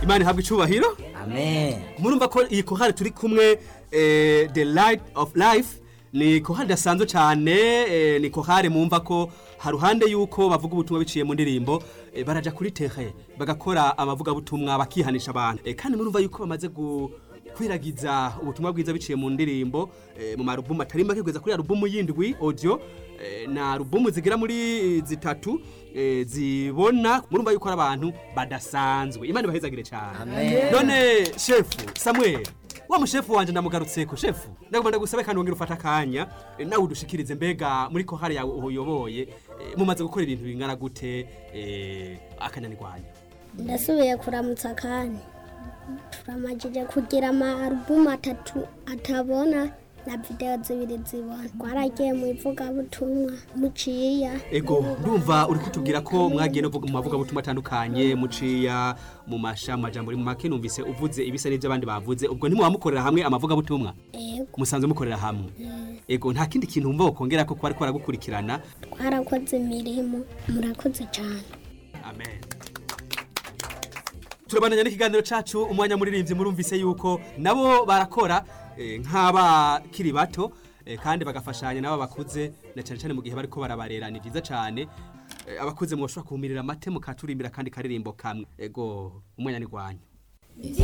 imana ihabwa icubahiro amen murumva ko iyi kohari turi kumwe eh, the light of life ni kohari idasanzwe cyane eh, ni kohari mumva ko haruhande yuko bavuga ubutumwa biciye mu ndirimbo eh, baraja kuri tere bagakora amavugabutumwa bakihanisha abantu eh, kandi murumva yuko bamaze gu kwiragiza ubutumwa bwiza biciye mu ndirimbo eh, mu marubumu atari make kugeza kuri alubumu yindwi audio eh, na alubumu zigira muri zitatu eh, zibona murumva yuko ari abantu badasanzwe imana ibahezagire cyane Amen. none shefu samuel wa mushefu wanje ndamugarutseko shefu ndagomba ndagusabe kandi wongera ufata akanya eh, nawe udushikirize mbega muri kohari yawe uyoboye eh, mumaze gukora ibintu bingana gute eh, akananirwanya ndasubiye kuramutsa kandi turamajije kugira amarubumu atatu atabona na videwo zibiri zibona twaragiye mu ivugabutumwa muciya ego ndumva uri kutubwira ko mwagiye no mu mavuga butumwa atandukanye muciya mu masha majambo muri mu make numvise uvuze ibisa n'ibyo abandi bavuze ubwo ntimubamukorera hamwe amavuga butumwa ego musanzwe mukorera hamwe ego nta kindi kintu wumva wokongera ko kuba ariko baragukurikirana twarakoze imirimo murakoze cyane amen turabandanya n'ikiganiro cacu umwanya muririmbyi murumvise yuko nabo barakora eh, nk'abakiri bato eh, kandi bagafashanya nabo bakuze na cyane cyane mu gihe bariko barabarera ni vyiza cyane Eh, abakuze mwoshobora kuhumirira amate mukaturimbira kandi karirimbo kamwe ego umwanya ni gwanyu